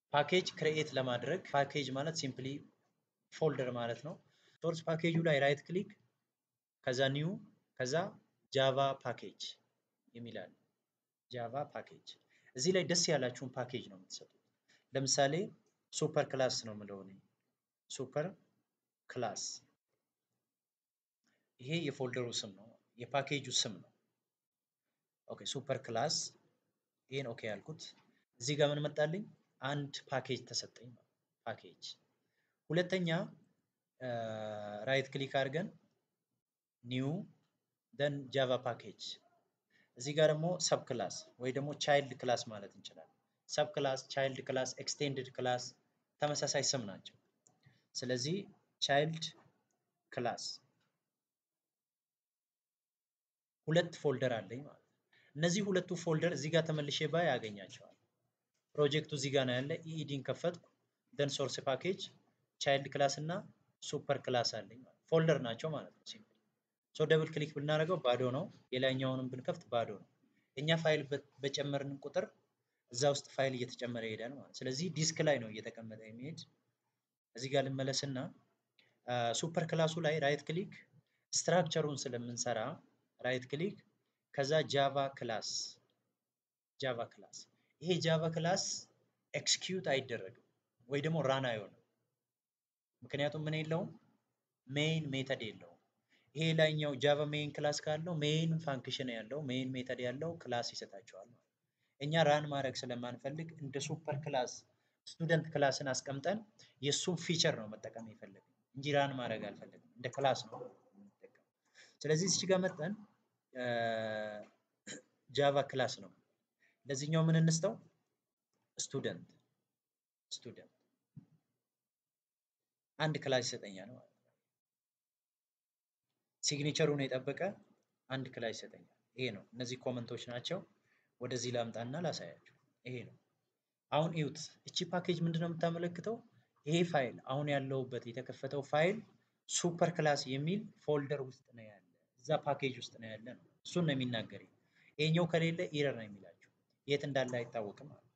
ፓኬጅ ክሬኤት ለማድረግ ፓኬጅ ማለት ሲምፕሊ ፎልደር ማለት ነው። ሶርስ ፓኬጁ ላይ ራይት ክሊክ ከዛ ኒው ከዛ ጃቫ ፓኬጅ የሚላል ጃቫ ፓኬጅ እዚህ ላይ ደስ ያላችሁን ፓኬጅ ነው የምትሰጡት። ለምሳሌ ሱፐር ክላስ ነው የምለው እኔ ሱፐር ክላስ ይሄ የፎልደሩ ስም ነው፣ የፓኬጁ ስም ነው። ኦኬ ሱፐር ክላስ ይሄን ኦኬ ያልኩት እዚህ ጋር ምን መጣልኝ? አንድ ፓኬጅ ተሰጠኝ። ፓኬጅ ሁለተኛ ራይት ክሊክ አድርገን ኒው ደን ጃቫ ፓኬጅ እዚህ ጋር ደግሞ ሰብ ክላስ ወይ ደግሞ ቻይልድ ክላስ ማለት እንችላለን። ሰብ ክላስ፣ ቻይልድ ክላስ፣ ኤክስቴንድድ ክላስ ተመሳሳይ ስም ናቸው። ስለዚህ ቻይልድ ክላስ ሁለት ፎልደር አለኝ ማለት ነው። እነዚህ ሁለቱ ፎልደር እዚህ ጋር ተመልሼ ባይ ያገኛቸዋል። ፕሮጀክቱ እዚህ ጋር ነው ያለ። ኢኢዲን ከፈትኩ ደን ሶርስ ፓኬጅ ቻይልድ ክላስ እና ሱፐር ክላስ አለኝ ማለት ፎልደር ናቸው ማለት ነው። ሲምፕል ሶ ደብል ክሊክ ብናደርገው ባዶ ነው። የላይኛውንም ብንከፍት ባዶ ነው። እኛ ፋይል በጨመርን ቁጥር እዛ ውስጥ ፋይል እየተጨመረ ይሄዳል ማለት ስለዚህ ዲስክ ላይ ነው እየተቀመጠ የሚሄድ። እዚህ ጋር ልመለስና ሱፐር ክላሱ ላይ ራይት ክሊክ ስትራክቸሩን ስለምንሰራ ራይት ክሊክ ከዛ ጃቫ ክላስ ጃቫ ክላስ ይሄ ጃቫ ክላስ ኤክስኪዩት አይደረግም ወይ ደግሞ ራን አይሆንም። ምክንያቱም ምን የለውም ሜይን ሜተድ የለውም። ይሄ ላይኛው ጃቫ ሜይን ክላስ ካለው ሜይን ፋንክሽን ያለው ሜይን ሜተድ ያለው ክላስ ይሰጣቸዋል ማለት እኛ ራን ማድረግ ስለማንፈልግ እንደ ሱፐር ክላስ ስቱደንት ክላስን አስቀምጠን የእሱን ፊቸር ነው መጠቀም የፈለግን እንጂ ራን ማድረግ አልፈለግም። እንደ ክላስ ነው የምንጠቀም። ስለዚህ እዚህ ጋር መጠን ጃቫ ክላስ ነው። ለዚህኛው ምን እንስተው? ስቱደንት ስቱደንት አንድ ክላስ ይሰጠኛል ማለት ነው። ሲግኔቸሩን የጠበቀ አንድ ክላስ ይሰጠኛል። ይሄ ነው። እነዚህ ኮመንቶች ናቸው። ወደዚህ ላምጣና ላሳያቸው። ይሄ ነው። አሁን እዩት። እቺ ፓኬጅ ምንድን ነው የምታመለክተው? ይሄ ፋይል አሁን ያለውበት የተከፈተው ፋይል ሱፐር ክላስ የሚል ፎልደር ውስጥ ነው ያለ፣ እዛ ፓኬጅ ውስጥ ነው ያለ ነው። እሱን ነው የሚናገር። ይሄኛው ከሌለ ኢረር ነው የሚላቸው። የት እንዳለ አይታወቅም ማለት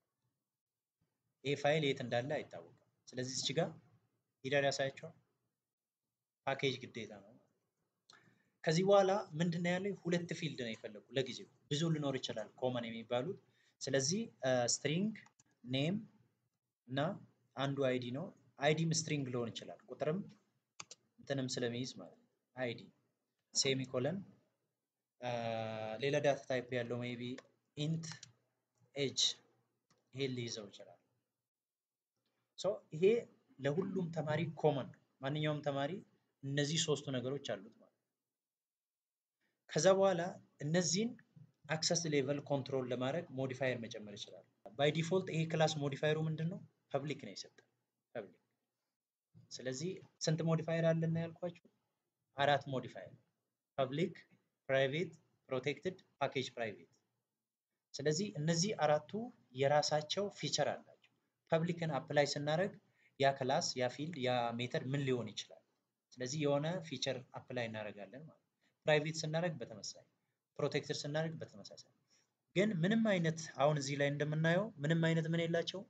ይሄ ፋይል የት እንዳለ አይታወቅም። ስለዚህ እዚህ ጋር ኢረር ያሳያቸዋል። ፓኬጅ ግዴታ ነው። ከዚህ በኋላ ምንድን ነው ያለው? ሁለት ፊልድ ነው የፈለጉ ለጊዜው፣ ብዙ ሊኖር ይችላል ኮመን የሚባሉት። ስለዚህ ስትሪንግ ኔም እና አንዱ አይዲ ነው። አይዲም ስትሪንግ ሊሆን ይችላል ቁጥርም እንትንም ስለሚይዝ ማለት ነው። አይዲ ሴሚኮለን ሌላ ዳታ ታይፕ ያለው ሜይ ቢ ኢንት ኤጅ ይሄን ሊይዘው ይችላል። ሶ ይሄ ለሁሉም ተማሪ ኮመን ነው። ማንኛውም ተማሪ እነዚህ ሶስቱ ነገሮች አሉት ማለት ነው። ከዛ በኋላ እነዚህን አክሰስ ሌቨል ኮንትሮል ለማድረግ ሞዲፋየር መጨመር ይችላል። ባይ ዲፎልት ይሄ ክላስ ሞዲፋየሩ ምንድን ነው? ፐብሊክ ነው የሰጠ ፐብሊክ። ስለዚህ ስንት ሞዲፋየር አለና ያልኳችሁ? አራት ሞዲፋየር ፐብሊክ፣ ፕራይቬት፣ ፕሮቴክትድ፣ ፓኬጅ ፕራይቬት። ስለዚህ እነዚህ አራቱ የራሳቸው ፊቸር አላቸው። ፐብሊክን አፕላይ ስናደርግ ያ ክላስ ያ ፊልድ ያ ሜተድ ምን ሊሆን ይችላል? ስለዚህ የሆነ ፊቸር አፕላይ እናደርጋለን ማለት ነው። ፕራይቬት ስናደርግ በተመሳሳይ ፕሮቴክትድ ስናደርግ በተመሳሳይ ግን ምንም አይነት አሁን እዚህ ላይ እንደምናየው ምንም አይነት ምን የላቸው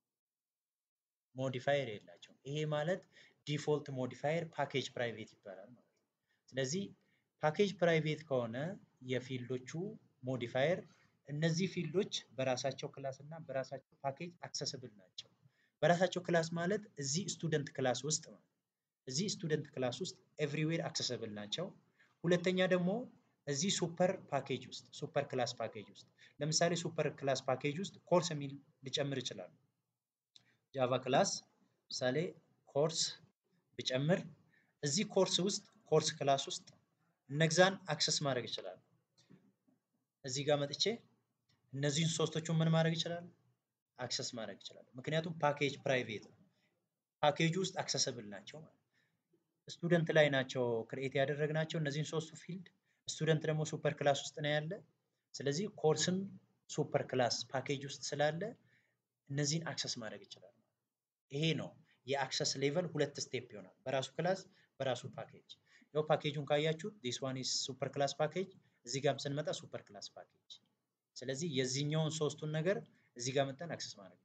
ሞዲፋየር የላቸው። ይሄ ማለት ዲፎልት ሞዲፋየር ፓኬጅ ፕራይቬት ይባላል ማለት ነው። ስለዚህ ፓኬጅ ፕራይቬት ከሆነ የፊልዶቹ ሞዲፋየር እነዚህ ፊልዶች በራሳቸው ክላስ እና በራሳቸው ፓኬጅ አክሰስብል ናቸው። በራሳቸው ክላስ ማለት እዚህ ስቱደንት ክላስ ውስጥ ማለት እዚህ ስቱደንት ክላስ ውስጥ ኤቭሪዌር አክሰስብል ናቸው። ሁለተኛ ደግሞ እዚህ ሱፐር ፓኬጅ ውስጥ ሱፐር ክላስ ፓኬጅ ውስጥ ለምሳሌ ሱፐር ክላስ ፓኬጅ ውስጥ ኮርስ የሚል ሊጨምር ይችላሉ። ጃቫ ክላስ ምሳሌ ኮርስ ብጨምር እዚህ ኮርስ ውስጥ ኮርስ ክላስ ውስጥ እነግዛን አክሰስ ማድረግ ይችላሉ። እዚህ ጋር መጥቼ እነዚህን ሶስቶቹን ምን ማድረግ ይችላሉ? አክሰስ ማድረግ ይችላሉ። ምክንያቱም ፓኬጅ ፕራይቬት ነው። ፓኬጁ ውስጥ አክሰስብል ናቸው ማለት ስቱደንት ላይ ናቸው ክሬኤት ያደረግናቸው እነዚህን ሶስቱ ፊልድ ስቱደንት ደግሞ ሱፐር ክላስ ውስጥ ነው ያለ። ስለዚህ ኮርስም ሱፐር ክላስ ፓኬጅ ውስጥ ስላለ እነዚህን አክሰስ ማድረግ ይችላል። ይሄ ነው የአክሰስ ሌቨል ሁለት ስቴፕ ይሆናል። በራሱ ክላስ በራሱ ፓኬጅ። ያው ፓኬጁን ካያችሁ ዲስ ዋን ኢዝ ሱፐር ክላስ ፓኬጅ፣ እዚህ ጋርም ስንመጣ ሱፐር ክላስ ፓኬጅ። ስለዚህ የዚህኛውን ሶስቱን ነገር እዚህ ጋር መጠን አክሰስ ማድረግ እንችላለን።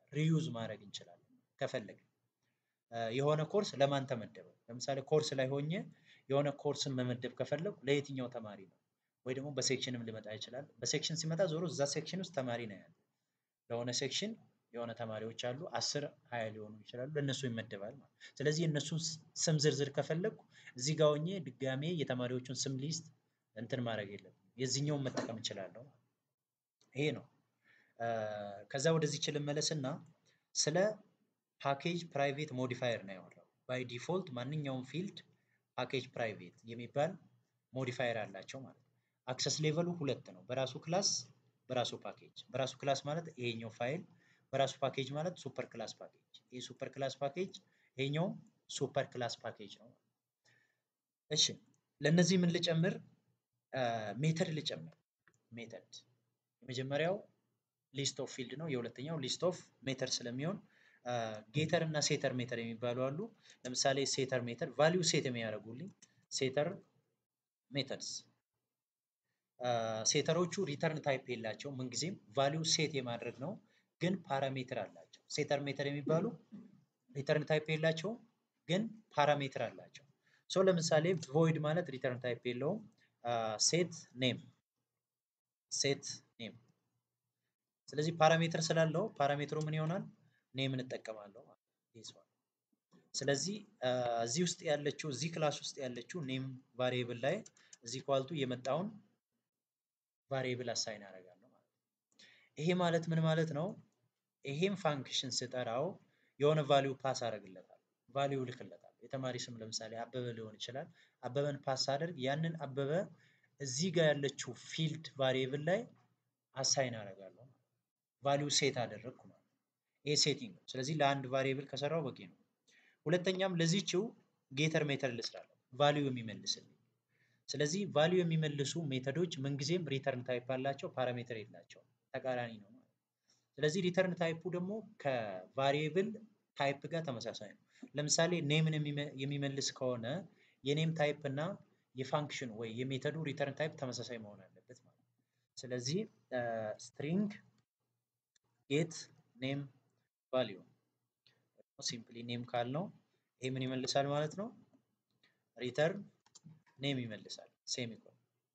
ሪዩዝ ማድረግ እንችላለን ከፈለግን። የሆነ ኮርስ ለማን ተመደበ? ለምሳሌ ኮርስ ላይ ሆኜ የሆነ ኮርስን መመደብ ከፈለጉ ለየትኛው ተማሪ ነው? ወይ ደግሞ በሴክሽንም ሊመጣ ይችላል። በሴክሽን ሲመጣ ዞሮ እዛ ሴክሽን ውስጥ ተማሪ ነው ያለ። ለሆነ ሴክሽን የሆነ ተማሪዎች አሉ፣ አስር ሀያ ሊሆኑ ይችላሉ። ለእነሱ ይመደባል ማለት። ስለዚህ የእነሱን ስም ዝርዝር ከፈለግኩ እዚህ ጋር ሆኜ ድጋሜ የተማሪዎቹን ስም ሊስት እንትን ማድረግ የለም የዚህኛውን መጠቀም እችላለሁ። ይሄ ነው። ከዛ ወደዚህ ችል መለስና ስለ ፓኬጅ ፕራይቬት ሞዲፋየር ነው ያወራው። ባይ ዲፎልት ማንኛውም ፊልድ ፓኬጅ ፕራይቬት የሚባል ሞዲፋየር አላቸው ማለት ነው። አክሰስ ሌቨሉ ሁለት ነው። በራሱ ክላስ፣ በራሱ ፓኬጅ። በራሱ ክላስ ማለት ይሄኛው ፋይል፣ በራሱ ፓኬጅ ማለት ሱፐር ክላስ ፓኬጅ። ይሄ ሱፐር ክላስ ፓኬጅ፣ ይሄኛው ሱፐር ክላስ ፓኬጅ ነው። እሺ ለእነዚህ ምን ልጨምር? ሜተድ ልጨምር። ሜተድ የመጀመሪያው ሊስት ኦፍ ፊልድ ነው። የሁለተኛው ሊስት ኦፍ ሜተድ ስለሚሆን ጌተር እና ሴተር ሜተድ የሚባሉ አሉ። ለምሳሌ ሴተር ሜተድ ቫሊዩ ሴት የሚያደርጉልኝ ሴተር ሜተድስ ሴተሮቹ ሪተርን ታይፕ የላቸው ምንጊዜም ቫሊዩ ሴት የማድረግ ነው፣ ግን ፓራሜትር አላቸው። ሴተር ሜተድ የሚባሉ ሪተርን ታይፕ የላቸው፣ ግን ፓራሜትር አላቸው። ሶ ለምሳሌ ቮይድ ማለት ሪተርን ታይፕ የለውም። ሴት ኔም ሴት ኔም። ስለዚህ ፓራሜትር ስላለው ፓራሜትሩ ምን ይሆናል? ኔም እንጠቀማለሁ ማለት ነው። ስለዚህ እዚህ ውስጥ ያለችው እዚህ ክላስ ውስጥ ያለችው ኔም ቫሪየብል ላይ እዚህ ኳልቱ የመጣውን ቫሪየብል አሳይን አደርጋለሁ ማለት ነው። ይሄ ማለት ምን ማለት ነው? ይሄም ፋንክሽን ስጠራው የሆነ ቫሊዩ ፓስ አደርግለታል፣ ቫሊዩ ልክለታል። የተማሪ ስም ለምሳሌ አበበ ሊሆን ይችላል። አበበን ፓስ አደርግ ያንን አበበ እዚህ ጋር ያለችው ፊልድ ቫሪየብል ላይ አሳይን አደርጋለሁ። ቫሊዩ ሴት አደረግኩ ማለት ይሄ ሴቲንግ ነው። ስለዚህ ለአንድ ቫሪየብል ከሰራው በቂ ነው። ሁለተኛም ለዚችው ጌተር ሜተድ ልስራለሁ ቫሊዩ የሚመልስልኝ። ስለዚህ ቫሊዩ የሚመልሱ ሜተዶች ምንጊዜም ሪተርን ታይፕ አላቸው፣ ፓራሜትር የላቸውም። ተቃራኒ ነው ማለት ስለዚህ ሪተርን ታይፑ ደግሞ ከቫሪየብል ታይፕ ጋር ተመሳሳይ ነው። ለምሳሌ ኔምን የሚመልስ ከሆነ የኔም ታይፕ እና የፋንክሽን ወይ የሜተዱ ሪተርን ታይፕ ተመሳሳይ መሆን አለበት ማለት ነው። ስለዚህ ስትሪንግ ጌት ኔም ቫሊዩ ሲምፕሊ ኔም ካልነው ይሄ ምን ይመልሳል ማለት ነው? ሪተርን ኔም ይመልሳል። ሴሚኮን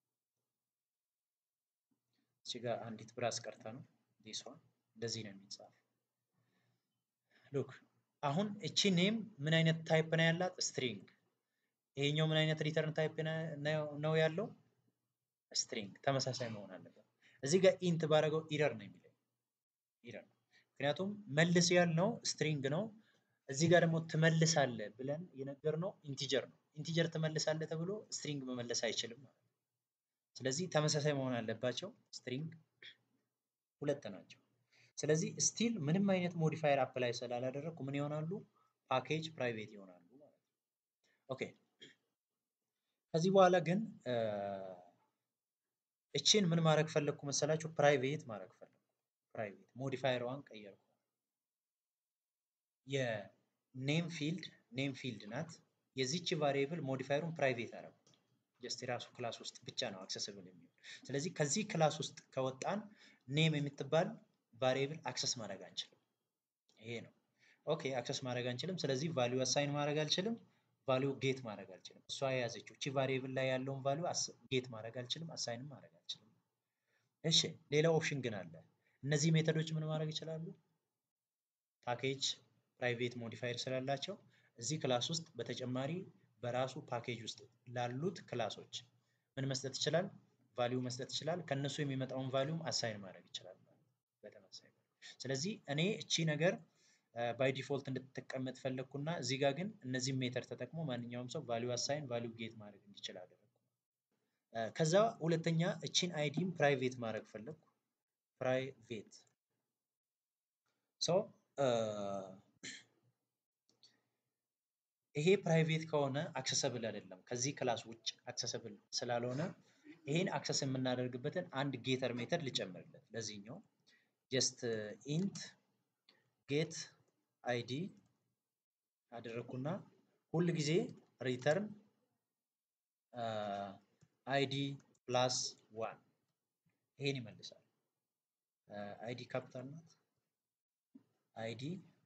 እዚህ ጋር አንዲት ብራስ ቀርታ ነው ዲስ ዋን እንደዚህ ነው የሚጻፍ። ሉክ አሁን እቺ ኔም ምን አይነት ታይፕ ነው ያላት? ስትሪንግ። ይሄኛው ምን አይነት ሪተርን ታይፕ ነው ያለው? ስትሪንግ። ተመሳሳይ መሆን አለበት። እዚህ ጋር ኢንት ባረገው ኢረር ነው የሚለው ኢረር። ምክንያቱም መልስ ያልነው ስትሪንግ ነው። እዚህ ጋር ደግሞ ትመልሳለህ ብለን የነገርነው ኢንቲጀር ነው። ኢንቲጀር ትመልሳለህ ተብሎ ስትሪንግ መመለስ አይችልም ማለት ነው። ስለዚህ ተመሳሳይ መሆን አለባቸው። ስትሪንግ ሁለት ናቸው። ስለዚህ ስቲል ምንም አይነት ሞዲፋየር አፕላይ ስላላደረግኩ ምን ይሆናሉ? ፓኬጅ ፕራይቬት ይሆናሉ ማለት ነው። ኦኬ ከዚህ በኋላ ግን እችን ምን ማድረግ ፈለግኩ መሰላችሁ? ፕራይቬት ማድረግ ፈለግኩ። ፕራይቬት ሞዲፋየሯን ቀየርኩ። የኔም ፊልድ ኔም ፊልድ ናት። የዚች ቫሪየብል ሞዲፋየሩን ፕራይቬት አደረጉ። ጀስት የራሱ ክላስ ውስጥ ብቻ ነው አክሰስብል የሚሆን። ስለዚህ ከዚህ ክላስ ውስጥ ከወጣን ኔም የምትባል ቫሪየብል አክሰስ ማድረግ አንችልም። ይሄ ነው። ኦኬ አክሰስ ማድረግ አንችልም። ስለዚህ ቫሊዩ አሳይን ማድረግ አልችልም። ቫሊዩ ጌት ማድረግ አልችልም። እሷ የያዘችው እቺ ቫሪየብል ላይ ያለውን ቫሊዩ ጌት ማድረግ አልችልም፣ አሳይንም ማድረግ አልችልም። እሺ ሌላ ኦፕሽን ግን አለ። እነዚህ ሜተዶች ምን ማድረግ ይችላሉ? ፓኬጅ ፕራይቬት ሞዲፋየር ስላላቸው እዚህ ክላስ ውስጥ በተጨማሪ በራሱ ፓኬጅ ውስጥ ላሉት ክላሶች ምን መስጠት ይችላል? ቫሊዩ መስጠት ይችላል። ከነሱ የሚመጣውን ቫሊዩም አሳይን ማድረግ ይችላል። በተመሳሳይ ስለዚህ እኔ እቺ ነገር ባይ ዲፎልት እንድትቀመጥ ፈለግኩና እዚህ ጋር ግን እነዚህ ሜተድ ተጠቅሞ ማንኛውም ሰው ቫሊዩ አሳይን ቫሊዩ ጌት ማድረግ እንዲችል አደረግኩ። ከዛ ሁለተኛ እቺን አይዲም ፕራይቬት ማድረግ ፈለግኩ። ፕራይቬት ሶ ይሄ ፕራይቬት ከሆነ አክሰሰብል አይደለም። ከዚህ ክላስ ውጭ አክሰሰብል ስላልሆነ ይሄን አክሰስ የምናደርግበትን አንድ ጌተር ሜተድ ልጨምርለት። ለዚህኛው ጀስት ኢንት ጌት አይዲ አደረግኩና ሁል ጊዜ ሪተርን አይዲ ፕላስ ዋን ይሄን ይመልሳል። አይዲ ካፒታል ናት። አይዲ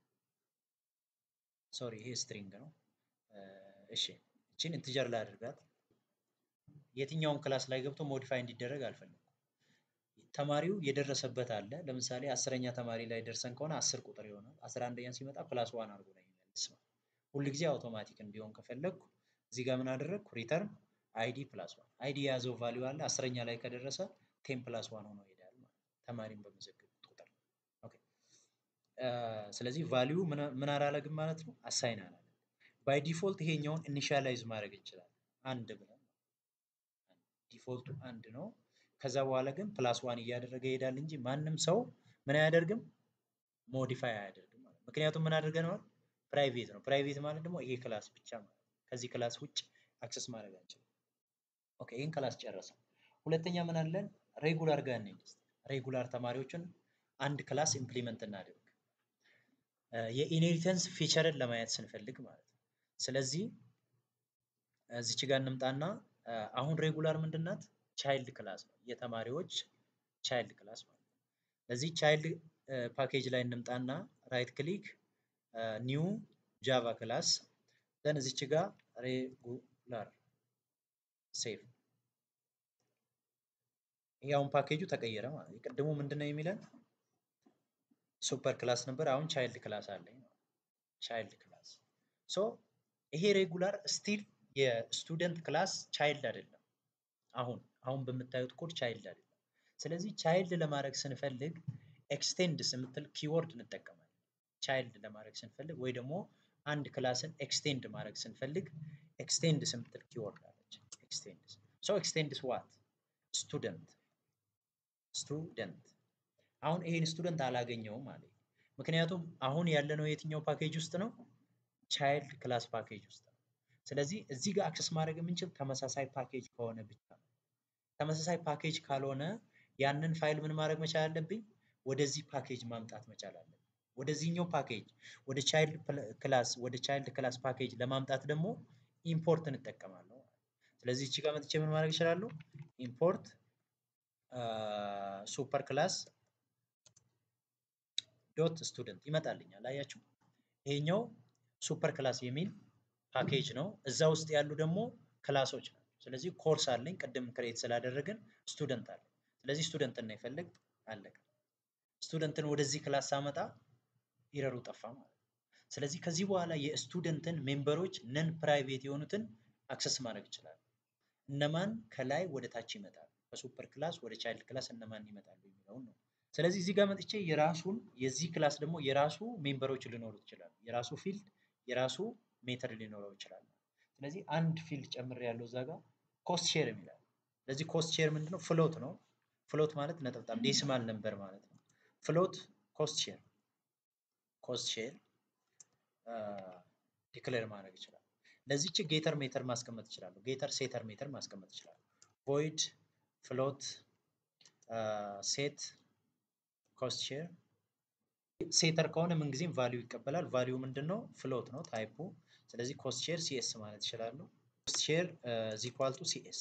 ሶሪ ይሄ ስትሪንግ ነው። እሺ እቺን ኢንቲጀር ላይ አድርጋት። የትኛውም ክላስ ላይ ገብቶ ሞዲፋይ እንዲደረግ አልፈልግም። ተማሪው የደረሰበት አለ። ለምሳሌ አስረኛ ተማሪ ላይ ደርሰን ከሆነ አስር ቁጥር ይሆናል። አስራ አንደኛ ሲመጣ ፕላስ ዋን አድርጎ ነው የሚመልስ ነው። ሁልጊዜ አውቶማቲክ እንዲሆን ከፈለግኩ እዚህ ጋር ምን አደረግኩ? ሪተርን አይዲ ፕላስ ዋን አይዲ የያዘው ቫሊዩ አለ። አስረኛ ላይ ከደረሰ ቴን ፕላስ ዋን ሆኖ ይሄዳል ማለት ተማሪን በመዘገቡት ቁጥር። ኦኬ ስለዚህ ቫሊዩ ምን አላረግም ማለት ነው፣ አሳይን አላለም። ባይ ዲፎልት ይሄኛውን ኢኒሻላይዝ ማድረግ እንችላለን አንድ ብለን ዲፎልቱ አንድ ነው። ከዛ በኋላ ግን ፕላስ ዋን እያደረገ ይሄዳል እንጂ ማንም ሰው ምን አያደርግም ሞዲፋይ አያደርግም ማለት ምክንያቱም ምን አድርገነዋል ፕራይቬት ነው። ፕራይቬት ማለት ደግሞ ይሄ ክላስ ብቻ ማለት ከዚህ ክላስ ውጭ አክሰስ ማድረግ አንችልም። ኦኬ ይህን ክላስ ጨረሰ። ሁለተኛ ምን አለን? ሬጉላር ጋር እንሂድ። ሬጉላር ተማሪዎችን አንድ ክላስ ኢምፕሊመንት እናድርግ የኢንሄሪተንስ ፊቸርን ለማየት ስንፈልግ ማለት ነው። ስለዚህ እዚች ጋር እንምጣና አሁን ሬጉላር ምንድናት? ቻይልድ ክላስ ነው። የተማሪዎች ቻይልድ ክላስ ማለት ነው። ለዚህ ቻይልድ ፓኬጅ ላይ እንምጣና ራይት ክሊክ ኒው ጃቫ ክላስ ዘን እዚች ጋር ሬጉላር ሴቭ። ይሄ አሁን ፓኬጁ ተቀየረ ማለት ነው። የቅድሙ ምንድን ነው የሚለን ሱፐር ክላስ ነበር። አሁን ቻይልድ ክላስ አለኝ። ቻይልድ ክላስ ሶ ይሄ ሬጉላር ስቲል የስቱደንት ክላስ ቻይልድ አይደለም። አሁን አሁን በምታዩት ኮድ ቻይልድ አይደለም። ስለዚህ ቻይልድ ለማድረግ ስንፈልግ ኤክስቴንድስ የምትል ኪወርድ እንጠቀማለን። ቻይልድ ለማድረግ ስንፈልግ ወይ ደግሞ አንድ ክላስን ኤክስቴንድ ማድረግ ስንፈልግ ኤክስቴንድስ የምትል ኪወርድ አለች። ኤክስቴንድስ ሶ ኤክስቴንድስ ዋት ስቱደንት ስቱደንት አሁን ይሄን ስቱደንት አላገኘውም ማለት ምክንያቱም አሁን ያለነው የትኛው ፓኬጅ ውስጥ ነው? ቻይልድ ክላስ ፓኬጅ ውስጥ ነው። ስለዚህ እዚህ ጋር አክሰስ ማድረግ የምንችል ተመሳሳይ ፓኬጅ ከሆነ ብቻ ነው። ተመሳሳይ ፓኬጅ ካልሆነ ያንን ፋይል ምን ማድረግ መቻል አለብኝ? ወደዚህ ፓኬጅ ማምጣት መቻል አለብኝ። ወደዚህኛው ፓኬጅ ወደ ቻይልድ ክላስ ወደ ቻይልድ ክላስ ፓኬጅ ለማምጣት ደግሞ ኢምፖርት እንጠቀማለሁ። ስለዚህ እቺ ጋር መጥቼ ምን ማድረግ እችላለሁ? ኢምፖርት ሱፐር ክላስ ዶት ስቱደንት ይመጣልኛል። አያችሁ ይሄኛው ሱፐር ክላስ የሚል ፓኬጅ ነው። እዛ ውስጥ ያሉ ደግሞ ክላሶች ናቸው። ስለዚህ ኮርስ አለኝ ቅድም ክሬት ስላደረግን ስቱደንት አለ። ስለዚህ ስቱደንትን ነው የፈለግ አለቀ። ስቱደንትን ወደዚህ ክላስ ሳመጣ ኢረሩ ጠፋ ማለት ነው። ስለዚህ ከዚህ በኋላ የስቱደንትን ሜምበሮች ነን ፕራይቬት የሆኑትን አክሰስ ማድረግ ይችላል። እነማን ከላይ ወደ ታች ይመጣሉ፣ ከሱፐር ክላስ ወደ ቻይልድ ክላስ እነማን ይመጣሉ የሚለውን ነው። ስለዚህ እዚህ ጋር መጥቼ የራሱን የዚህ ክላስ ደግሞ የራሱ ሜምበሮች ሊኖሩት ይችላሉ። የራሱ ፊልድ የራሱ ሜተድ ሊኖረው ይችላል። ስለዚህ አንድ ፊልድ ጨምር ያለው እዛ ጋር ኮስት ሼር የሚላል። ስለዚህ ኮስት ሼር ምንድነው? ፍሎት ነው። ፍሎት ማለት ነጠብጣብ ዴሲማል ነበር ማለት ነው። ፍሎት ኮስት ሼር ኮስት ሼር ዲክሌር ማድረግ ይችላል። ለዚች ጌተር ሜተር ማስቀመጥ ይችላለሁ። ጌተር ሴተር ሜተር ማስቀመጥ ይችላል። ቮይድ ፍሎት ሴት ኮስት ሼር ሴተር ከሆነ ምንጊዜም ቫሊዩ ይቀበላል። ቫሊዩ ምንድን ነው? ፍሎት ነው ታይፑ። ስለዚህ ኮስት ሼር ሲኤስ ማለት ይችላሉ። ኮስት ሼር ዚኳል ቱ ሲኤስ።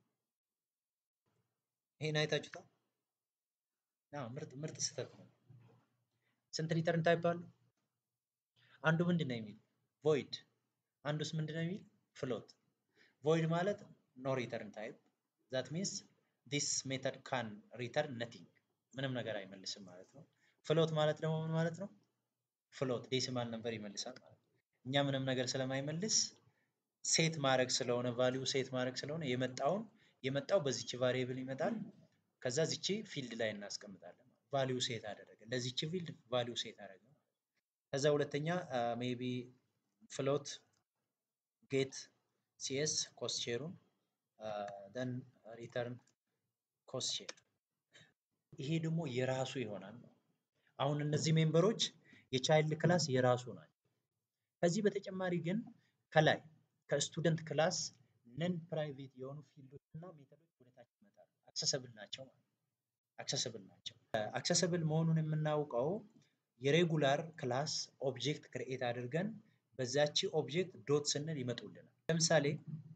ይሄን አይታችሁታል? ምርጥ ምርጥ ስህተት ነው። ስንት ሪተርን ታይፕ አለው? አንዱ ምንድን ነው የሚል ቮይድ፣ አንዱስ ምንድን ነው የሚል ፍሎት። ቮይድ ማለት ኖ ሪተርን ታይፕ ዛት ሚንስ ዲስ ሜተድ ካን ሪተርን ነቲንግ ምንም ነገር አይመልስም ማለት ነው። ፍሎት ማለት ደግሞ ምን ማለት ነው? ፍሎት ዴሲማል ነምበር ይመልሳል ማለት ነው። እኛ ምንም ነገር ስለማይመልስ ሴት ማድረግ ስለሆነ ቫሊዩ ሴት ማድረግ ስለሆነ የመጣውን የመጣው በዚች ቫሪየብል ይመጣል። ከዛ ዚቺ ፊልድ ላይ እናስቀምጣለን። ቫሊዩ ሴት አደረገ ለዚች ፊልድ ቫሊዩ ሴት አደረገ። ከዛ ሁለተኛ ሜቢ ፍሎት ጌት ሲኤስ ኮስት ሼሩን ደን ሪተርን ኮስት ሼር ይሄ ደግሞ የራሱ ይሆናል። አሁን እነዚህ ሜምበሮች የቻይልድ ክላስ የራሱ ናቸው። ከዚህ በተጨማሪ ግን ከላይ ከስቱደንት ክላስ ነን ፕራይቬት የሆኑ ፊልዶች እና ሜተዶች ወደታች ይመጣሉ። አክሰሰብል ናቸው ማለት አክሰሰብል ናቸው። አክሰሰብል መሆኑን የምናውቀው የሬጉላር ክላስ ኦብጀክት ክርኤት አድርገን በዛቺ ኦብጀክት ዶት ስንል ይመጡልናል። ለምሳሌ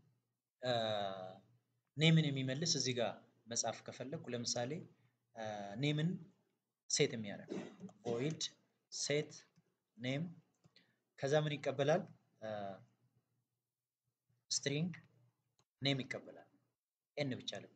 ኔምን የሚመልስ እዚህ ጋር መጻፍ ከፈለግኩ ለምሳሌ ኔምን ሴት የሚያደርግ ቮይድ ሴት ኔም ከዛ ምን ይቀበላል? ስትሪንግ ኔም ይቀበላል። ኤን ብቻ ልብ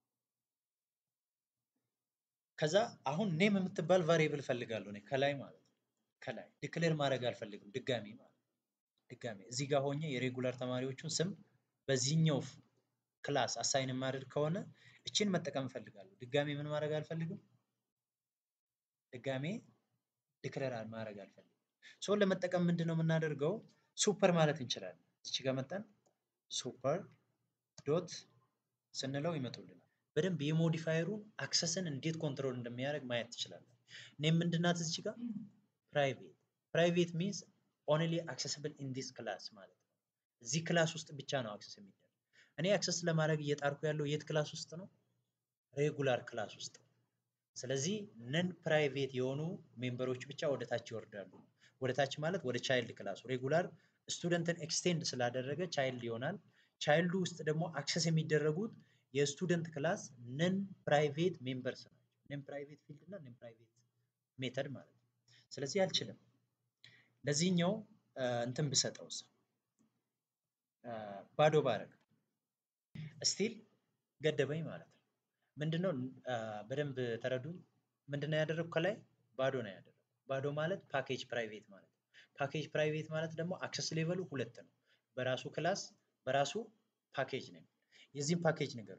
ከዛ አሁን ኔም የምትባል ቫሪየብል ፈልጋለሁ እኔ ከላይ ማለት ነው። ከላይ ዲክሌር ማድረግ አልፈልግም ድጋሚ ማለት ድጋሚ እዚህ ጋር ሆኜ የሬጉላር ተማሪዎቹን ስም በዚህኛው ክላስ አሳይን የማደርግ ከሆነ እችን መጠቀም እፈልጋለሁ። ድጋሜ ምን ማድረግ አልፈልግም። ድጋሜ ዲክለር ማድረግ አልፈልግም። ሶ ለመጠቀም ምንድን ነው የምናደርገው? ሱፐር ማለት እንችላለን። እዚህ ጋር መጠን ሱፐር ዶት ስንለው ይመጡልናል። በደንብ የሞዲፋየሩን አክሰስን እንዴት ኮንትሮል እንደሚያደርግ ማየት ትችላለን። እኔም ምንድናት እዚህ ጋር ፕራይቬት ፕራይቬት ሚንስ ኦንሊ አክሰስብል ኢን ዲስ ክላስ ማለት ነው። እዚህ ክላስ ውስጥ ብቻ ነው አክሰስ የሚደረግ። እኔ አክሰስ ለማድረግ እየጣርኩ ያለው የት ክላስ ውስጥ ነው? ሬጉላር ክላስ ውስጥ ነው። ስለዚህ ነን ፕራይቬት የሆኑ ሜምበሮች ብቻ ወደ ታች ይወርዳሉ። ወደ ታች ማለት ወደ ቻይልድ ክላሱ ሬጉላር ስቱደንትን ኤክስቴንድ ስላደረገ ቻይልድ ይሆናል። ቻይልዱ ውስጥ ደግሞ አክሰስ የሚደረጉት የስቱደንት ክላስ ነን ፕራይቬት ሜምበርስ ናቸው። ነን ፕራይቬት ፊልድ እና ነን ፕራይቬት ሜተድ ማለት ነው። ስለዚህ አልችልም። ለዚህኛው እንትን ብሰጠውስ ባዶ ባረግ ስቲል ገደበኝ ማለት ነው። ምንድነው በደንብ ተረዱኝ። ምንድነው ያደረግኩ ከላይ ባዶ ነው ያደረግኩ። ባዶ ማለት ፓኬጅ ፕራይቬት ማለት ነው። ፓኬጅ ፕራይቬት ማለት ደግሞ አክሰስ ሌቨሉ ሁለት ነው። በራሱ ክላስ በራሱ ፓኬጅ ነው። የዚህም ፓኬጅ ንገሩ።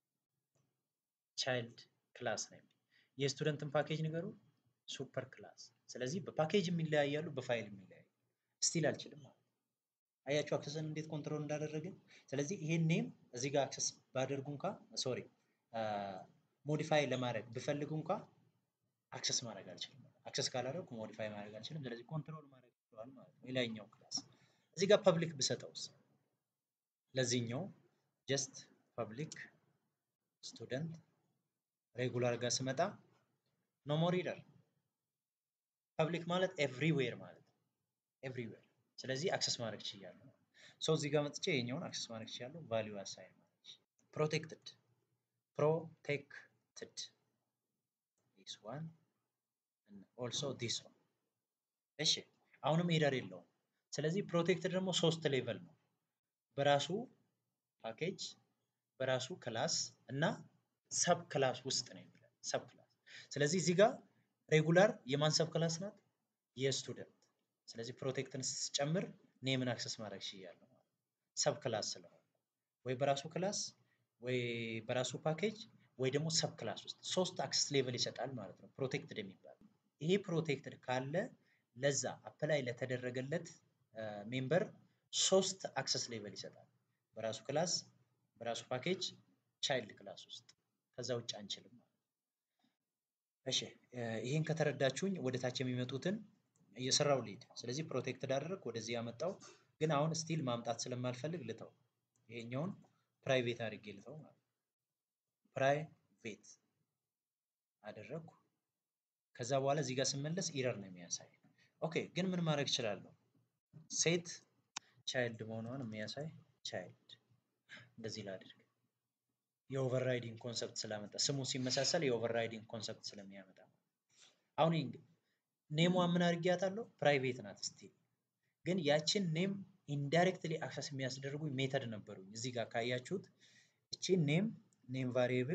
ቻይልድ ክላስ ነው። የስቱደንትን ፓኬጅ ንገሩ። ሱፐር ክላስ። ስለዚህ በፓኬጅ የሚለያያሉ፣ በፋይል የሚለያዩ። ስቲል አልችልም ማለት አያችሁ አክሰስን እንዴት ኮንትሮል እንዳደረግን። ስለዚህ ይሄን ኔም እዚህ ጋር አክሰስ ባደርጉ እንኳ ሶሪ ሞዲፋይ ለማድረግ ብፈልጉ እንኳ አክሰስ ማድረግ አልችልም። አክሰስ ካላደረግኩ ሞዲፋይ ማድረግ አልችልም። ስለዚህ ኮንትሮል ማድረግ ይችላል ማለት ነው። የላይኛው ክላስ እዚህ ጋር ፐብሊክ ብሰጠውስ ለዚህኛው ጀስት ፐብሊክ ስቱደንት ሬጉላር ጋር ስመጣ ኖ ሞር ሪደር ፐብሊክ ማለት ኤቭሪዌር ማለት ነው። ኤቭሪዌር ስለዚህ አክሰስ ማድረግ ችያለሁ። ሰው እዚህ ጋር መጥቼ የኛውን አክሰስ ማድረግ ችያለሁ። ቫሊዩ አሳይን ማለት ፕሮቴክትድ ፕሮቴክትድ ዲስ ዋን ኦልሶ ዲስ ዋን። እሺ አሁንም ኤረር የለውም። ስለዚህ ፕሮቴክትድ ደግሞ ሶስት ሌቨል ነው። በራሱ ፓኬጅ በራሱ ክላስ እና ሰብ ክላስ ውስጥ ነው የሚለው ሰብ ክላስ። ስለዚህ እዚህ ጋር ሬጉላር የማን ሰብ ክላስ ናት? የስቱደንት ስለዚህ ፕሮቴክትን ስጨምር ኔምን አክሰስ ማድረግ ችያለሁ ማለት ሰብ ክላስ ስለሆነ ወይ በራሱ ክላስ ወይ በራሱ ፓኬጅ ወይ ደግሞ ሰብ ክላስ ውስጥ ሶስት አክሰስ ሌቨል ይሰጣል ማለት ነው ፕሮቴክትድ የሚባል ይሄ ፕሮቴክትድ ካለ ለዛ አፕላይ ለተደረገለት ሜምበር ሶስት አክሰስ ሌቨል ይሰጣል በራሱ ክላስ በራሱ ፓኬጅ ቻይልድ ክላስ ውስጥ ከዛ ውጭ አንችልም ማለት እሺ ይሄን ከተረዳችሁኝ ወደ ታች የሚመጡትን እየሰራው ሊድ ስለዚህ ፕሮቴክትድ አደረግ ወደዚህ ያመጣው ግን አሁን ስቲል ማምጣት ስለማልፈልግ ልተው ይሄኛውን ፕራይቬት አድርጌ ልተው ማለት ፕራይቬት አደረግኩ ከዛ በኋላ እዚህ ጋር ስመለስ ኢረር ነው የሚያሳይ ኦኬ ግን ምን ማድረግ እችላለሁ ሴት ቻይልድ መሆኗን የሚያሳይ ቻይልድ እንደዚህ ላድርግ የኦቨርራይዲንግ ኮንሰፕት ስላመጣ ስሙ ሲመሳሰል የኦቨርራይዲንግ ኮንሰፕት ስለሚያመጣ አሁን ኔሟ ምን አድርጊያታለሁ ፕራይቬት ናት ስቲል ግን ያችን ኔም ኢንዳይሬክትሊ አክሰስ የሚያስደርጉ ሜተድ ነበሩኝ እዚህ ጋር ካያችሁት እቺን ኔም ኔም ቫሪየብል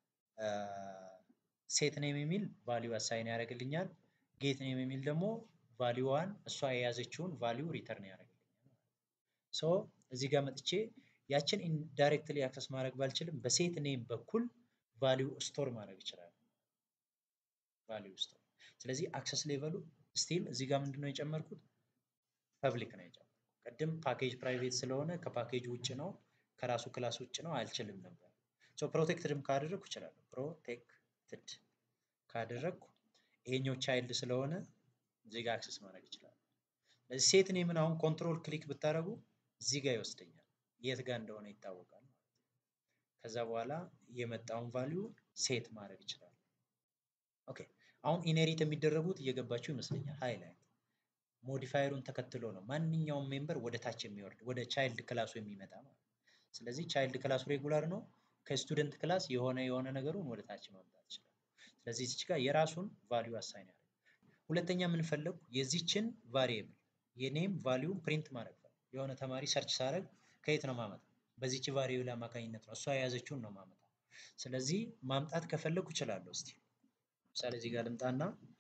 ሴት ኔም የሚል ቫሊዩ አሳይን ያደርግልኛል ጌት ኔም የሚል ደግሞ ቫሊዩዋን እሷ የያዘችውን ቫሊዩ ሪተርን ያደርግልኛል ሶ እዚህ ጋር መጥቼ ያችን ኢንዳይሬክትሊ አክሰስ ማድረግ ባልችልም በሴት ኔም በኩል ቫሊዩ ስቶር ማድረግ ይችላል ቫሊዩ ስቶር ስለዚህ አክሰስ ሌቨሉ ስቲል እዚህ ጋር ምንድነው የጨመርኩት ፐብሊክ ነው የጨመርኩት ቅድም ፓኬጅ ፕራይቬት ስለሆነ ከፓኬጅ ውጭ ነው ከራሱ ክላስ ውጭ ነው አልችልም ነበር ሶ ፕሮቴክትድም ካደረግኩ እችላለሁ ፕሮቴክትድ ካደረግኩ ይሄኛው ቻይልድ ስለሆነ እዚህ ጋር አክሰስ ማድረግ ይችላል ስለዚህ ሴት ኔምን አሁን ኮንትሮል ክሊክ ብታደረጉ እዚህ ጋር ይወስደኛል የት ጋር እንደሆነ ይታወቃል ማለት ነው ከዛ በኋላ የመጣውን ቫሊዩ ሴት ማድረግ ይችላል ኦኬ አሁን ኢኔሪት የሚደረጉት እየገባችሁ ይመስለኛል ሃይላይት ሞዲፋየሩን ተከትሎ ነው ማንኛውም ሜምበር ወደ ታች የሚወርድ ወደ ቻይልድ ክላሱ የሚመጣ ማለት ስለዚህ ቻይልድ ክላሱ ሬጉላር ነው ከስቱደንት ክላስ የሆነ የሆነ ነገሩን ወደ ታች ማምጣት ይችላል ስለዚህ እዚች ጋር የራሱን ቫሊዩ አሳይን ያደርግ ሁለተኛ የምንፈለጉ የዚችን ቫሪየብል የኔም ቫሊዩም ፕሪንት ማድረግ ነው። የሆነ ተማሪ ሰርች ሳደርግ ከየት ነው ማመጣ? በዚች ቫሪየብል አማካኝነት ነው እሷ የያዘችውን ነው ማመጣ። ስለዚህ ማምጣት ከፈለጉ እችላለሁ። እስቲ ምሳሌ እዚህ ጋር ልምጣና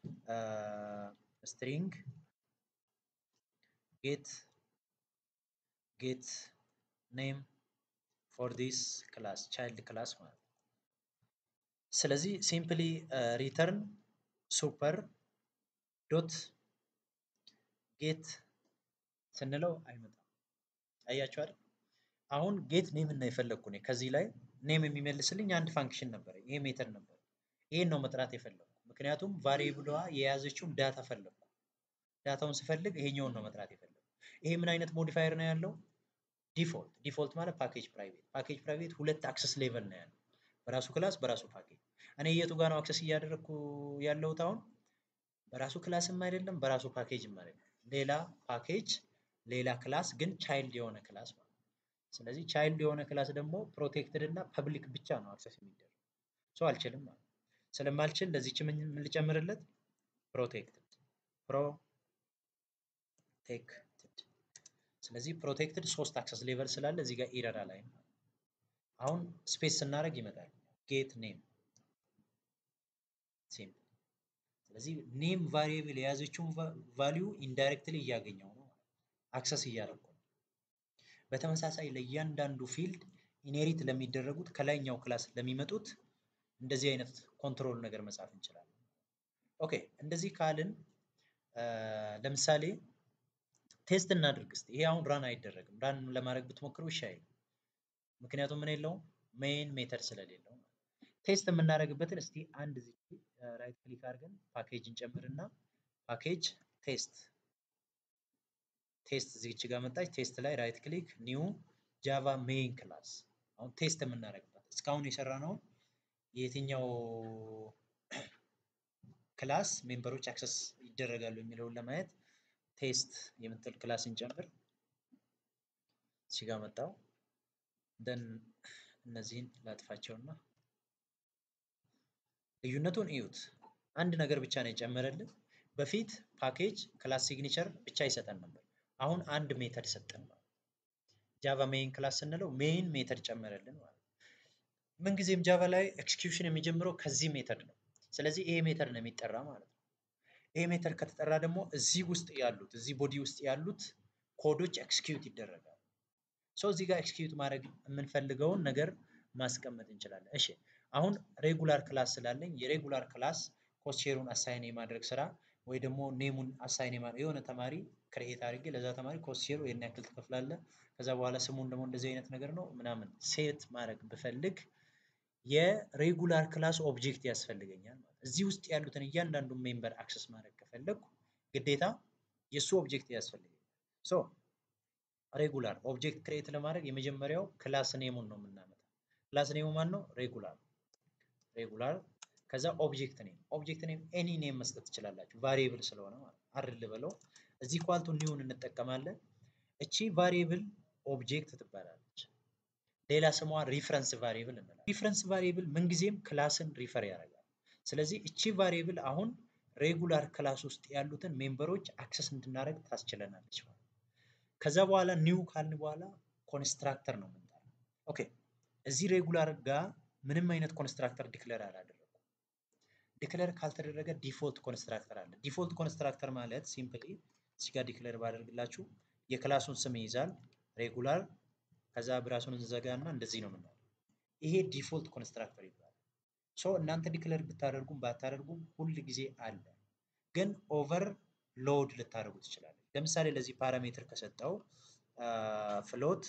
ስትሪንግ ጌት ጌት ኔም ፎር ዲስ ክላስ ቻይልድ ክላስ ማለት ነው። ስለዚህ ሲምፕሊ ሪተርን ሱፐር ዶት ጌት ስንለው አይመጣም። አያችሁ አይደል? አሁን ጌት ኔም እና የፈለግኩ እኔ ከዚህ ላይ ኔም የሚመልስልኝ አንድ ፋንክሽን ነበር፣ ይሄ ሜተድ ነበር። ይሄን ነው መጥራት የፈለግኩ ምክንያቱም ቫሪየብሏ የያዘችውን ዳታ ፈለግኩ። ዳታውን ስፈልግ ይሄኛውን ነው መጥራት የፈለግኩ። ይሄ ምን አይነት ሞዲፋየር ነው ያለው? ዲፎልት ዲፎልት ማለት ፓኬጅ ፕራይቬት ፓኬጅ ፕራይቬት ሁለት አክሰስ ሌቨል ነው ያለው በራሱ ክላስ በራሱ ፓኬጅ እኔ የቱ ጋር ነው አክሰስ እያደረግኩ ያለሁት አሁን በራሱ ክላስም አይደለም በራሱ ፓኬጅም አይደለም ሌላ ፓኬጅ ሌላ ክላስ ግን ቻይልድ የሆነ ክላስ ማለት ስለዚህ ቻይልድ የሆነ ክላስ ደግሞ ፕሮቴክትድ እና ፐብሊክ ብቻ ነው አክሰስ የሚደረግ ሰው አልችልም ማለት ስለማልችል ለዚች ምን ልጨምርለት ፕሮቴክትድ ፕሮቴክትድ ስለዚህ ፕሮቴክትድ ሶስት አክሰስ ሌቨል ስላለ እዚህ ጋር ኢረር ላይ አሁን ስፔስ ስናደርግ ይመጣል ጌት ኔም ሲምፕል ስለዚህ ኔም ቫሪየብል የያዘችውን ቫሊዩ ኢንዳይሬክትሊ እያገኘው ነው አክሰስ እያደረጉ ነው በተመሳሳይ ለእያንዳንዱ ፊልድ ኢኔሪት ለሚደረጉት ከላይኛው ክላስ ለሚመጡት እንደዚህ አይነት ኮንትሮል ነገር መጻፍ እንችላለን ኦኬ እንደዚህ ካልን ለምሳሌ ቴስት እናድርግ እስቲ ይሄ አሁን ራን አይደረግም ራን ለማድረግ ብትሞክሩ እሺ አይልም ምክንያቱም ምን የለውም ሜይን ሜተድ ስለሌለው ቴስት የምናደርግበትን እስቲ አንድ ዚ ራይት ክሊክ አድርገን ፓኬጅ እንጨምርና ፓኬጅ ቴስት ቴስት እዚች ጋር መጣች ቴስት ላይ ራይት ክሊክ ኒው ጃቫ ሜይን ክላስ አሁን ቴስት የምናደርግበት እስካሁን የሰራ ነው የትኛው ክላስ ሜምበሮች አክሰስ ይደረጋሉ የሚለውን ለማየት ቴስት የምትል ክላስ እንጨምር እዚህ ጋር መጣው ደን እነዚህን ላጥፋቸውና ልዩነቱን እዩት አንድ ነገር ብቻ ነው የጨመረልን በፊት ፓኬጅ ክላስ ሲግኒቸር ብቻ ይሰጠን ነበር አሁን አንድ ሜተድ ሰጠን ማለት ጃቫ ሜይን ክላስ ስንለው ሜይን ሜተድ ጨመረልን ማለት ምንጊዜም ጃቫ ላይ ኤክስኪዩሽን የሚጀምረው ከዚህ ሜተድ ነው ስለዚህ ይሄ ሜተድ ነው የሚጠራ ማለት ነው ይሄ ሜተድ ከተጠራ ደግሞ እዚህ ውስጥ ያሉት እዚህ ቦዲ ውስጥ ያሉት ኮዶች ኤክስኪዩት ይደረጋሉ ሰው እዚህ ጋር ኤክስኪዩት ማድረግ የምንፈልገውን ነገር ማስቀመጥ እንችላለን እሺ አሁን ሬጉላር ክላስ ስላለኝ የሬጉላር ክላስ ኮስቼሩን አሳይን የማድረግ ስራ ወይ ደግሞ ኔሙን አሳይን የማድረግ የሆነ ተማሪ ክሬኤት አድርጌ ለዛ ተማሪ ኮስቼሩ ይህን ያክል ትከፍላለ ከዛ በኋላ ስሙን ደግሞ እንደዚህ አይነት ነገር ነው ምናምን ሴት ማድረግ ብፈልግ የሬጉላር ክላስ ኦብጀክት ያስፈልገኛል ማለት እዚህ ውስጥ ያሉትን እያንዳንዱ ሜምበር አክሰስ ማድረግ ከፈለግኩ ግዴታ የእሱ ኦብጀክት ያስፈልገኛል ሶ ሬጉላር ኦብጀክት ክሬት ለማድረግ የመጀመሪያው ክላስ ኔሙን ነው የምናመጣው ክላስ ኔሙ ማን ነው ሬጉላር ሬጉላር ከዛ ኦብጀክት ኔም ኦብጀክት ኔም ኤኒ ኔም መስጠት ትችላላችሁ ቫሪየብል ስለሆነ ማለት አርል ብለው እዚህ ኳልቱ ኒውን እንጠቀማለን እቺ ቫሪየብል ኦብጀክት ትባላለች ሌላ ስሟ ሪፍረንስ ቫሪየብል እንላለን ሪፍረንስ ቫሪየብል ምንጊዜም ክላስን ሪፈር ያደርጋል ስለዚህ እቺ ቫሪየብል አሁን ሬጉላር ክላስ ውስጥ ያሉትን ሜምበሮች አክሰስ እንድናደርግ ታስችለናለች ማለት ከዛ በኋላ ኒው ካልን በኋላ ኮንስትራክተር ነው የምንጠራው ኦኬ እዚህ ሬጉላር ጋር ምንም አይነት ኮንስትራክተር ዲክለር አላደረጉ ዲክለር ካልተደረገ ዲፎልት ኮንስትራክተር አለ ዲፎልት ኮንስትራክተር ማለት ሲምፕሊ እዚህ ጋር ዲክለር ባደርግላችሁ የክላሱን ስም ይይዛል ሬጉላር ከዛ ብራሱን እንዘጋና እንደዚህ ነው የምናለው ይሄ ዲፎልት ኮንስትራክተር ይባላል ሶ እናንተ ዲክለር ብታደርጉም ባታደርጉም ሁል ጊዜ አለ ግን ኦቨር ሎድ ልታደርጉ ትችላለ ለምሳሌ ለዚህ ፓራሜትር ከሰጠው ፍሎት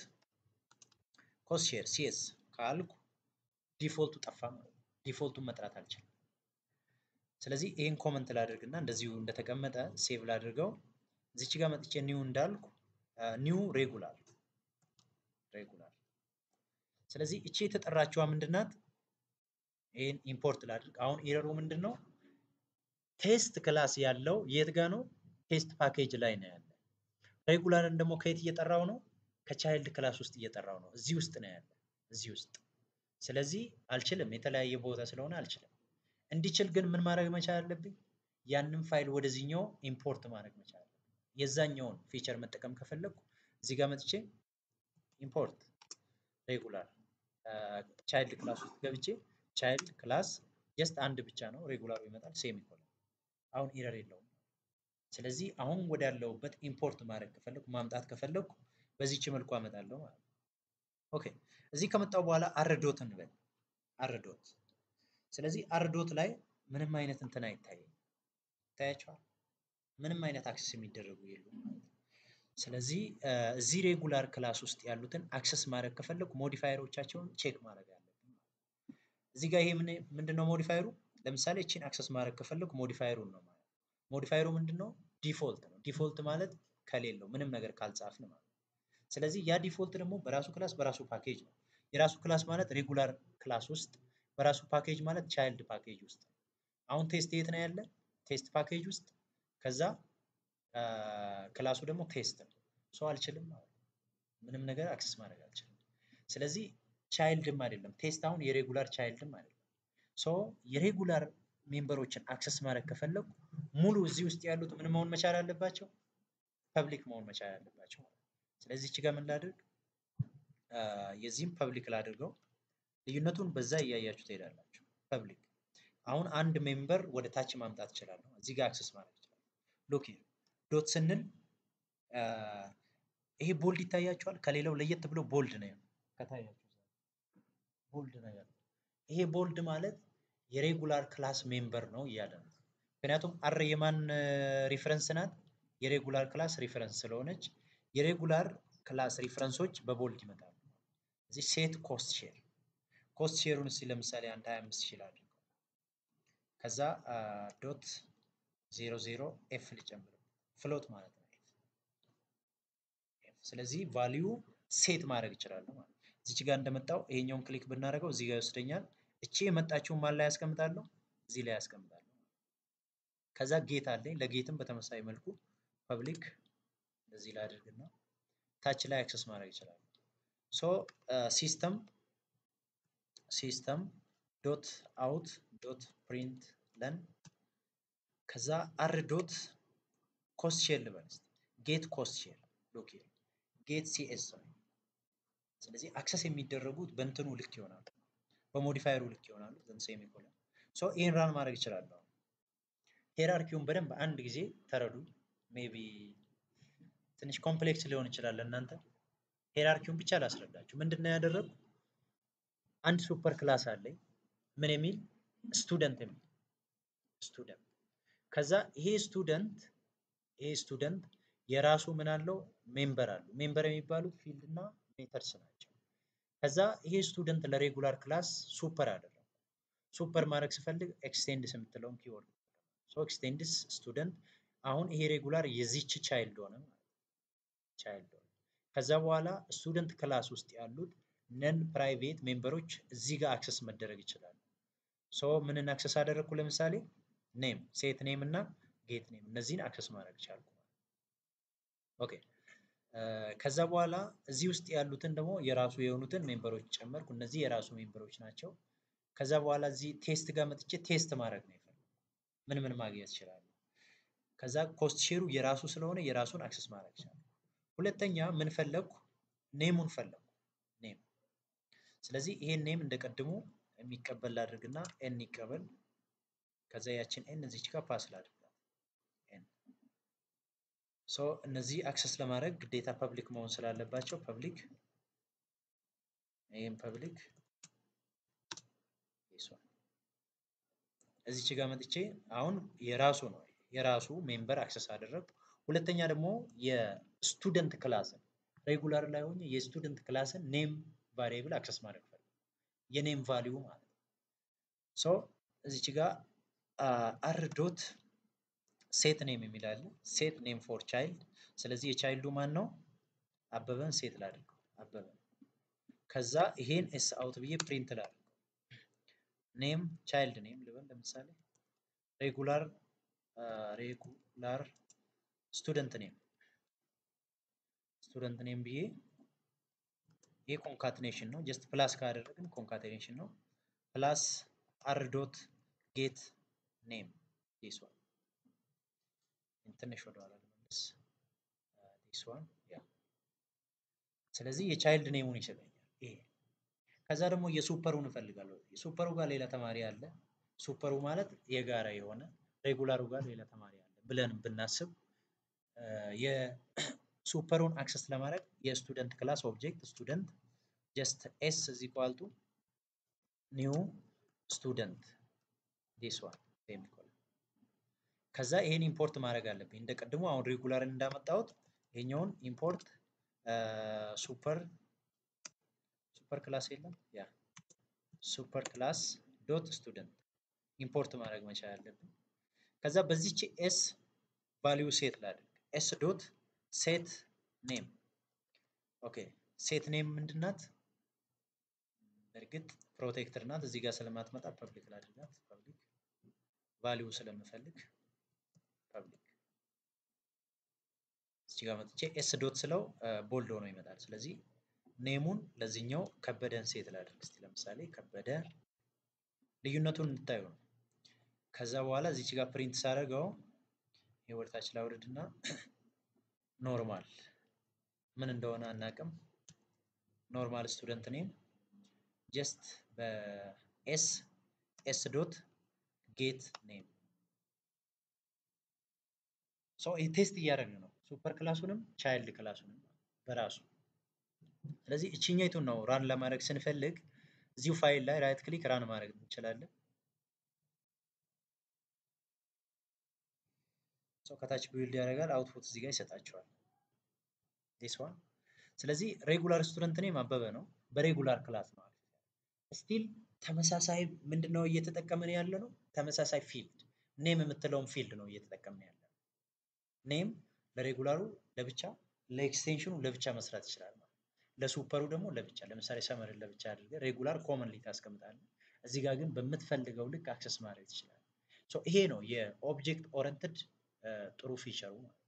ኮስሼር ሲኤስ ካልኩ ዲፎልቱ ጠፋ ማለት ዲፎልቱን መጥራት አልችልም ስለዚህ ይህን ኮመንት ላድርግና እንደዚሁ እንደተቀመጠ ሴቭ ላድርገው እዚች ጋር መጥቼ ኒው እንዳልኩ ኒው ሬጉላር ሬጉላር ስለዚህ እቺ የተጠራችዋ ምንድናት ይህን ኢምፖርት ላድርግ አሁን ኤረሩ ምንድን ነው ቴስት ክላስ ያለው የት ጋ ነው ቴስት ፓኬጅ ላይ ነው ያለ ሬጉላርን ደግሞ ከየት እየጠራው ነው ከቻይልድ ክላስ ውስጥ እየጠራው ነው እዚህ ውስጥ ነው ያለ እዚህ ውስጥ ስለዚህ አልችልም የተለያየ ቦታ ስለሆነ አልችልም እንዲችል ግን ምን ማድረግ መቻል አለብኝ ያንን ፋይል ወደዚህኛው ኢምፖርት ማድረግ መቻል አለብን። የዛኛውን ፊቸር መጠቀም ከፈለግኩ እዚህ ጋር መጥቼ ኢምፖርት ሬጉላር ቻይልድ ክላስ ውስጥ ገብቼ ቻይልድ ክላስ ጀስት አንድ ብቻ ነው ሬጉላሩ ይመጣል ሴሚኮለን አሁን ኢረር የለውም። ስለዚህ አሁን ወዳለሁበት ኢምፖርት ማድረግ ከፈለኩ ማምጣት ከፈለኩ በዚች መልኩ አመጣለሁ ማለት ነው። ኦኬ እዚህ ከመጣው በኋላ አርዶት እንበል አርዶት። ስለዚህ አርዶት ላይ ምንም አይነት እንትን አይታይም። ይታያቸዋል። ምንም አይነት አክሰስ የሚደረጉ የሉም ማለት ነው። ስለዚህ እዚህ ሬጉላር ክላስ ውስጥ ያሉትን አክሰስ ማድረግ ከፈለኩ ሞዲፋየሮቻቸውን ቼክ ማድረግ አለብን። እዚህ ጋር ይሄ ምንድነው ሞዲፋየሩ? ለምሳሌ እቺን አክሰስ ማድረግ ከፈለኩ ሞዲፋየሩን ነው ማለት ሞዲፋየሩ ምንድነው? ዲፎልት ነው። ዲፎልት ማለት ከሌለው ምንም ነገር ካልጻፍን ማለት ነው። ስለዚህ ያ ዲፎልት ደግሞ በራሱ ክላስ በራሱ ፓኬጅ ነው። የራሱ ክላስ ማለት ሬጉላር ክላስ ውስጥ በራሱ ፓኬጅ ማለት ቻይልድ ፓኬጅ ውስጥ ነው። አሁን ቴስት የት ነው ያለ? ቴስት ፓኬጅ ውስጥ ከዛ ክላሱ ደግሞ ቴስት ነው። ሰው አልችልም ማለት ነው። ምንም ነገር አክሰስ ማድረግ አልችልም። ስለዚህ ቻይልድም አይደለም ቴስት አሁን የሬጉላር ቻይልድም አይደለም። ሶ የሬጉላር ሜምበሮችን አክሰስ ማድረግ ከፈለጉ ሙሉ እዚህ ውስጥ ያሉት ምን መሆን መቻል አለባቸው? ፐብሊክ መሆን መቻል አለባቸው። ስለዚህ እቺ ጋር ምን ላድርግ? የዚህም ፐብሊክ ላድርገው። ልዩነቱን በዛ እያያችሁ ትሄዳላችሁ። ፐብሊክ አሁን አንድ ሜምበር ወደ ታች ማምጣት እችላለሁ። እዚህ ጋር አክሰስ ማድረግ እችላለሁ። ሎክ ዶት ስንል ይሄ ቦልድ ይታያችኋል። ከሌላው ለየት ብሎ ቦልድ ነው ከታያችሁ ቦልድ ነው ያለው። ይሄ ቦልድ ማለት የሬጉላር ክላስ ሜምበር ነው እያለ ነው። ምክንያቱም አር የማን ሪፈረንስ ናት? የሬጉላር ክላስ ሪፈረንስ ስለሆነች የሬጉላር ክላስ ሪፈረንሶች በቦልድ ይመጣሉ። እዚህ ሴት ኮስት ሼር ኮስት ሼሩን እስኪ ለምሳሌ አንድ 25 ሺህ አድርገው ከዛ ዶት ዜሮ ዜሮ ኤፍ ልጨምር ፍሎት ማለት ነው። ስለዚህ ቫሊዩ ሴት ማድረግ እችላለሁ ማለት ነው። እዚች ጋር እንደመጣው ይሄኛውን ክሊክ ብናደርገው እዚህ ጋር ይወስደኛል። እቺ የመጣችውን ማን ላይ ያስቀምጣለሁ? እዚህ ላይ ያስቀምጣለሁ። ከዛ ጌት አለኝ። ለጌትም በተመሳሳይ መልኩ ፐብሊክ እንደዚህ ላይ አድርግና ታች ላይ አክሰስ ማድረግ ይችላል። ሶ ሲስተም ሲስተም ዶት አውት ዶት ፕሪንት ለን ከዛ አር ዶት ኮስት ሼር ልበል ጌት ኮስት ሼር ሎክ ጌት ሲኤስ ነው። ስለዚህ አክሰስ የሚደረጉት በእንትኑ ልክ ይሆናሉ፣ በሞዲፋየሩ ልክ ይሆናሉ። ዘን ሴሚኮለን ሶ ይህን ራን ማድረግ ይችላለሁ። ሄራርኪውን በደንብ አንድ ጊዜ ተረዱ። ሜቢ ትንሽ ኮምፕሌክስ ሊሆን ይችላል እናንተ ሄራርኪውን ብቻ ላስረዳችሁ። ምንድን ነው ያደረጉ? አንድ ሱፐር ክላስ አለኝ ምን የሚል ስቱደንት የሚል ስቱደንት። ከዛ ይሄ ስቱደንት ይሄ ስቱደንት የራሱ ምን አለው ሜምበር አሉ። ሜምበር የሚባሉት ፊልድ እና ሜተርስ ናቸው። ከዛ ይሄ ስቱደንት ለሬጉላር ክላስ ሱፐር አደረጉ። ሱፐር ማድረግ ስፈልግ ኤክስቴንድስ የምትለውን ኪወርድ ሶ ኤክስቴንድስ ስቱደንት አሁን ይሄ ሬጉላር የዚች ቻይልድ ሆነ ማለት ቻይልድ ሆነ። ከዛ በኋላ ስቱደንት ክላስ ውስጥ ያሉት ነን ፕራይቬት ሜምበሮች እዚህ ጋር አክሰስ መደረግ ይችላሉ። ሶ ምንን አክሰስ አደረግኩ? ለምሳሌ ኔም ሴት ኔም እና ጌት ኔም እነዚህን አክሰስ ማድረግ ቻልኩ። ኦኬ ከዛ በኋላ እዚህ ውስጥ ያሉትን ደግሞ የራሱ የሆኑትን ሜምበሮች ጨመርኩ። እነዚህ የራሱ ሜምበሮች ናቸው። ከዛ በኋላ እዚህ ቴስት ጋር መጥቼ ቴስት ማድረግ ነው የፈለኩት። ምን ምን ማግኘት ይችላሉ። ከዛ ኮስት ሼሩ የራሱ ስለሆነ የራሱን አክሰስ ማድረግ ይችላል። ሁለተኛ ምን ፈለግኩ? ኔሙን ፈለግኩ። ኔም ስለዚህ ይሄን ኔም እንደቀድሙ የሚቀበል ላድርግና ኤን ይቀበል። ከዛ ያችን ኤን እዚች ጋር ፓስ ላድርጋት ኤን ሶ እነዚህ አክሰስ ለማድረግ ግዴታ ፐብሊክ መሆን ስላለባቸው ፐብሊክ ይህም ፐብሊክ እዚች ጋር መጥቼ አሁን የራሱ ነው የራሱ ሜምበር አክሰስ አደረግ። ሁለተኛ ደግሞ የስቱደንት ክላስን ሬጉላር ላይ ሆኜ የስቱደንት ክላስን ኔም ቫሪየብል አክሰስ ማድረግ ፈልግ የኔም ቫሊዩ ማለት ነው። ሶ እዚች ጋር አር ዶት ሴት ኔም የሚል አለ። ሴት ኔም ፎር ቻይልድ። ስለዚህ የቻይልዱ ማን ነው? አበበን ሴት ላድርገው አበበን። ከዛ ይሄን ኤስ አውት ብዬ ፕሪንት ላድርገው። ኔም ቻይልድ ኔም ልበል ለምሳሌ ሬጉላር ሬጉላር ስቱደንት ኔም ስቱደንት ኔም ብዬ ይሄ ኮንካትኔሽን ነው። ጀስት ፕላስ ካደረግን ኮንካትኔሽን ነው። ፕላስ አር ዶት ጌት ኔም ዲስ ዋን ትንሽ ወደኋላ ልመልስ። ዲስ ዋን ያ ስለዚህ የቻይልድ ኔሙን ይሰጠኛል ይሄ። ከዛ ደግሞ የሱፐሩን እፈልጋለሁ። የሱፐሩ ጋር ሌላ ተማሪ አለ። ሱፐሩ ማለት የጋራ የሆነ ሬጉላሩ ጋር ሌላ ተማሪ አለ ብለን ብናስብ የሱፐሩን አክሰስ ለማድረግ የስቱደንት ክላስ ኦብጀክት ስቱደንት ጀስት ኤስ እዚ ኳልቱ ኒው ስቱደንት ዲስ ዋን ሴሚኮለን። ከዛ ይሄን ኢምፖርት ማድረግ አለብኝ እንደ ቀድሞ አሁን ሬጉላርን እንዳመጣሁት ይሄኛውን ኢምፖርት ሱፐር ሱፐር ክላስ የለም ያ ሱፐር ክላስ ዶት ስቱደንት ኢምፖርት ማድረግ መቻል አለብን። ከዛ በዚች ኤስ ቫሊዩ ሴት ላድርግ ኤስ ዶት ሴት ኔም ኦኬ ሴት ኔም ምንድናት? እርግጥ ፕሮቴክተር ናት። እዚህ ጋር ስለማትመጣ ፐብሊክ ላድርጋት። ፐብሊክ ቫሊዩ ስለምፈልግ ፐብሊክ እዚህ ጋር መጥቼ ኤስ ዶት ስለው ቦልድ ሆኖ ይመጣል። ስለዚህ ኔሙን ለዚህኛው ከበደን ሴት ላድርግ እስቲ ለምሳሌ ከበደ ልዩነቱን እንድታዩ ነው። ከዛ በኋላ እዚች ጋር ፕሪንት ሳደርገው የወደታች ላውርድ እና ኖርማል ምን እንደሆነ አናቅም። ኖርማል ስቱደንት ኔም ጀስት በኤስ ኤስ ዶት ጌት ኔም ሶ ይህ ቴስት እያደረግን ነው። ሱፐር ክላሱንም ቻይልድ ክላሱንም በራሱ ስለዚህ እችኛይቱን ነው ራን ለማድረግ ስንፈልግ እዚሁ ፋይል ላይ ራይት ክሊክ ራን ማድረግ እንችላለን። ሰው ከታች ቢውልድ ያደርጋል። አውትፑት እዚህ ጋር ይሰጣቸዋል። ዲስ ዋን ስለዚህ ሬጉላር ስቱደንት ኔም አበበ ነው። በሬጉላር ክላስ ነው። ስቲል ተመሳሳይ ምንድን ነው እየተጠቀምን ያለ ነው? ተመሳሳይ ፊልድ ኔም የምትለውን ፊልድ ነው እየተጠቀምን ያለ ነው። ኔም ለሬጉላሩ ለብቻ ለኤክስቴንሽኑ ለብቻ መስራት ይችላል ማለት ለሱፐሩ ደግሞ ለብቻ ለምሳሌ ሰመርን ለብቻ አድርገህ ሬጉላር ኮመንሊ ታስቀምጣለህ። እዚህ ጋር ግን በምትፈልገው ልክ አክሰስ ማድረግ ትችላለህ። ሶ ይሄ ነው የኦብጀክት ኦረንትድ ጥሩ ፊቸሩ ማለት ነው።